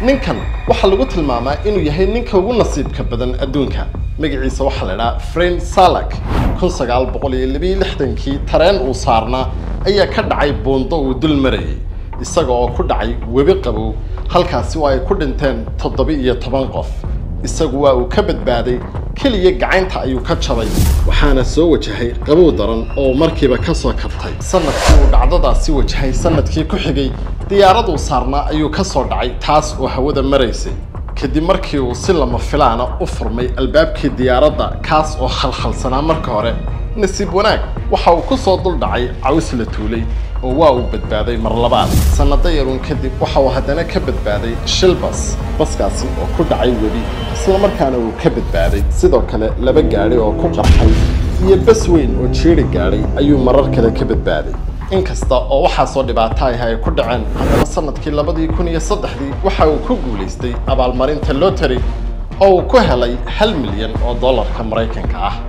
ninkan waxaa lagu tilmaamaa inuu yahay ninka ugu nasiibka badan adduunka magaciisa waxaa la idhaha fren salak kun sagaal boqol iyo labiyo lixdankii tareen uu saarnaa ayaa ka dhacay buundo uu dul marayay isaga oo ku dhacay webi qabow halkaasi oo ay ku dhinteen toddoba iyo toban qof isagu waa uu ka badbaaday keliya gacaynta ayuu ka jabay waxaana soo wajahay qabow daran oo markiiba ka soo kabtay sanadkii uu dhacdadaasi wajahay sanadkii ku xigay diyaaraduu saarnaa ayuu ka soo dhacay taas oo hawada maraysay kadib markii uu si lama filaana u furmay albaabkii diyaaradda kaas oo khalkhalsanaa marka hore nasiib wanaag waxa uu ku soo dul dhacay caws la tuulay oo waa uu badbaaday mar labaad sannado yaruun kadib waxa uu haddana ka badbaaday shil bas baskaasi oo ku dhacay webi islamarkaana uu ka badbaaday sidoo kale laba gaadhi oo ku qarxay iyo bas weyn oo jiiri gaadhay ayuu marar kale ka badbaaday inkasta oo waxaasoo dhibaato ah ay ku dhaceen haddana sanadkii labadii kun iyo saddexdii waxa uu ku guulaystay abaalmarinta lotary oo uu ku helay hal milyan oo dollarka maraykanka ah